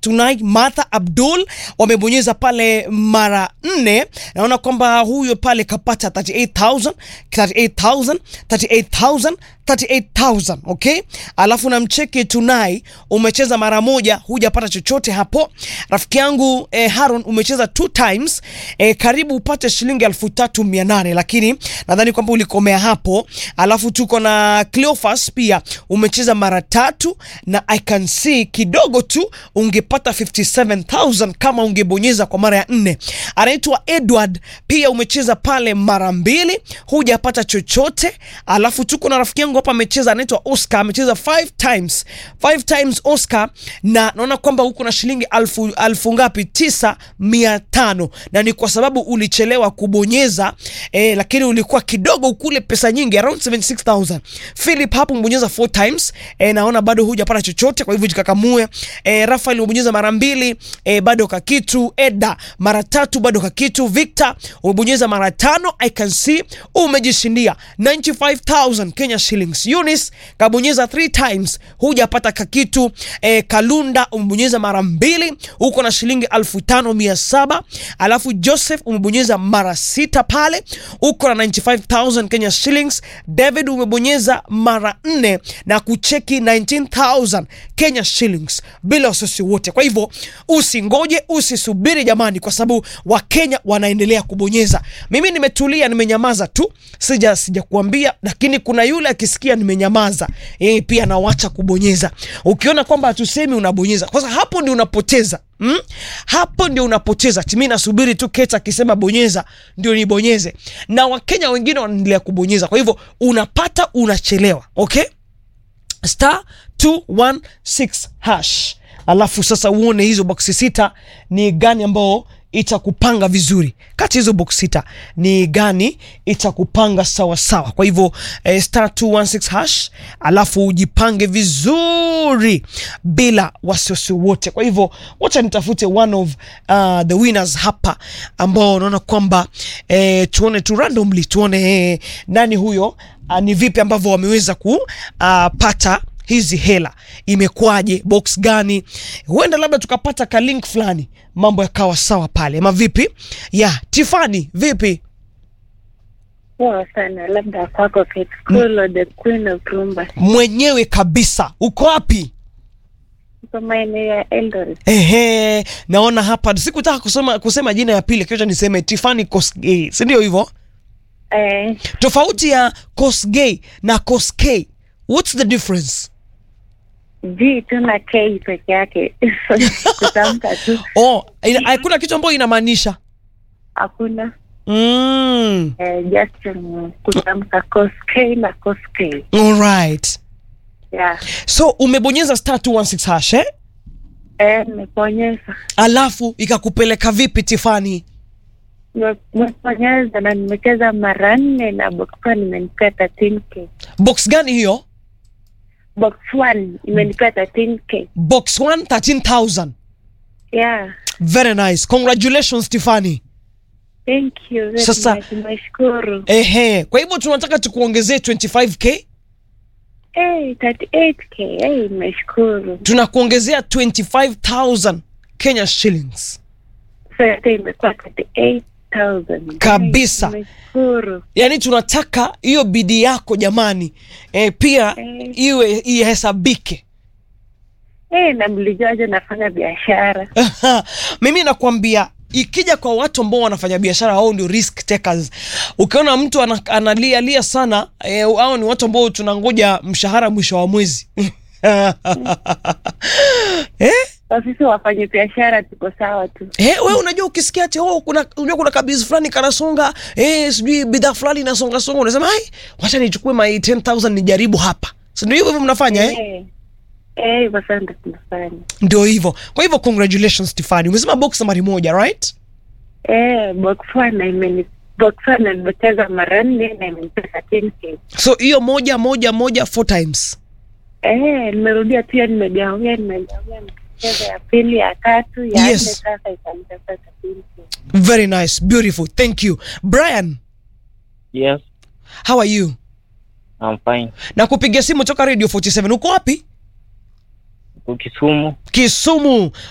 tonight Martha Abdul wamebonyeza pale mara nne. Naona kwamba huyo pale kapata 38000 38000 38000 38000 okay. Alafu na mcheki Tunai umecheza mara moja, hujapata chochote hapo. Rafiki yangu eh, Haron umecheza two times eh, karibu upate shilingi elfu tatu mia nane lakini nadhani kwamba ulikomea hapo. Alafu tuko na Cleophas pia umecheza mara tatu na I can see kidogo tu ungepata 57000 kama ungebonyeza kwa mara ya nne. Anaitwa Edward pia umecheza pale mara mbili hujapata chochote. Alafu tuko na rafiki yangu hapa amecheza, anaitwa Oscar amecheza five times five times Oscar, na naona kwamba huko na shilingi alfu, alfu ngapi? tisa mia tano na ni kwa sababu ulichelewa kubonyeza eh, lakini ulikuwa kidogo kule pesa nyingi around 76000 Philip hapo mbonyeza four times eh, naona bado hujapata chochote, kwa hivyo jikakamue. Eh, Rafael umebonyeza mara mbili eh, bado kakitu. Eda mara tatu bado kakitu. Victor umebonyeza mara tano, I can see umejishindia 95000 Kenya shillings. Eunice kabonyeza three times hujapata kakitu. Eh, Kalunda umebonyeza mara mbili uko na shilingi elfu tano mia saba alafu Joseph umebonyeza mara sita pale uko na 95000 Kenya shillings. David umebonyeza mara nne na kucheki 19000 Kenya shillings bila wasiwasi wote. Kwa hivyo usingoje, usisubiri jamani, kwa sababu Wakenya wanaendelea kubonyeza. Mimi nimetulia, nimenyamaza tu, sija sija kuambia, lakini kuna yule akisikia nimenyamaza, yeye pia anawacha kubonyeza. Ukiona kwamba hatusemi unabonyeza, kwa sababu hapo ndio unapoteza. Mm? Hapo ndio unapoteza. Mimi nasubiri tu Keta akisema bonyeza ndio nibonyeze, na Wakenya wengine wanaendelea kubonyeza. Kwa hivyo unapata unachelewa, okay? star 216 hash, alafu sasa uone hizo boksi sita ni gani ambao itakupanga vizuri. Kati hizo box sita ni gani itakupanga sawa sawa? Kwa hivyo eh, star 216 hash, alafu ujipange vizuri bila wasiwasi wote. Kwa hivyo wacha nitafute one of uh, the winners hapa ambao unaona kwamba eh, tuone tu randomly tuone eh, nani huyo uh, ni vipi ambavyo wameweza kupata uh, hizi hela imekwaje, box gani? Huenda labda tukapata ka link fulani, mambo yakawa sawa pale, ama vipi? Ya Tiffany, vipi? Poa sana, labda kwako Kate Kulo, the queen of rumba, Mwenyewe kabisa, uko wapi? uko maeneo ya Eldoret. Ehe, naona hapa, sikutaka kusema kusema jina ya pili, kisha niseme Tiffany Kosgei, si ndio hivyo? Eh, Tofauti ya Kosgei na Koskei, what's the difference? G tu na K peke yake kutamka tu, Oh, ina- hakuna kitu ambayo inamaanisha hakuna mm. eh, just um, kutamka cos K na cos K. Alright. Yeah. So umebonyeza star 216 hash eh? Eh, nimeponyeza Alafu ikakupeleka vipi Tiffany? Nime- nimeponyeza na nimecheza mara nne na box one imenipea 13k. Box gani hiyo? Box one imenipea 13k. Box 1 13000. Yeah. Very nice. Congratulations Tiffany. Thank you very Sasa- much. Nimeshukuru. Ehe, kwa hivyo tunataka tukuongezee 25k, Hey, 38k. Hey, nimeshukuru. tunakuongezea 25000 Kenya shillings. So yote imekuwa 38,000. Kabisa. Hey, Nimeshukuru. Yaani tunataka hiyo bidii yako jamani, e, pia Eh. iwe ihesabike. Hey, na mlijuaje nafanya biashara? Mimi nakwambia ikija kwa watu ambao wanafanya biashara, hao ndio risk takers. Ukiona mtu ana- analia lia sana eh, hao ni watu ambao tunangoja mshahara mwisho wa mwezi eh? Kwa sisi wafanye biashara tuko sawa tu. Eh, we unajua ukisikia ati oh, kuna unajua kuna kabizi fulani kanasonga eh, sijui bidhaa fulani inasonga songa, unasema ai, wacha nichukue my 10000 nijaribu hapa, si ndio hivyo hivyo mnafanya eh? Eh. Eh, hivyo sasa ndo tunafanya. Ndio hivyo. Kwa hivyo congratulations Tiffany, umesema box nambari moja right? Eh, box one na imeni box one na nimecheza mara nne na imenipea 13k. So hiyo moja moja moja four times. Eh, nimerudia pia nimegawia nimegawia nimecheza ya pili ya tatu ya Yes. nne sasa ikanipea 13k. Very nice, beautiful. Thank you. Brian, Yes, how are you? I'm fine. Na kupigia simu toka Radio 47. Uko wapi? Uko Kisumu? Kisumu.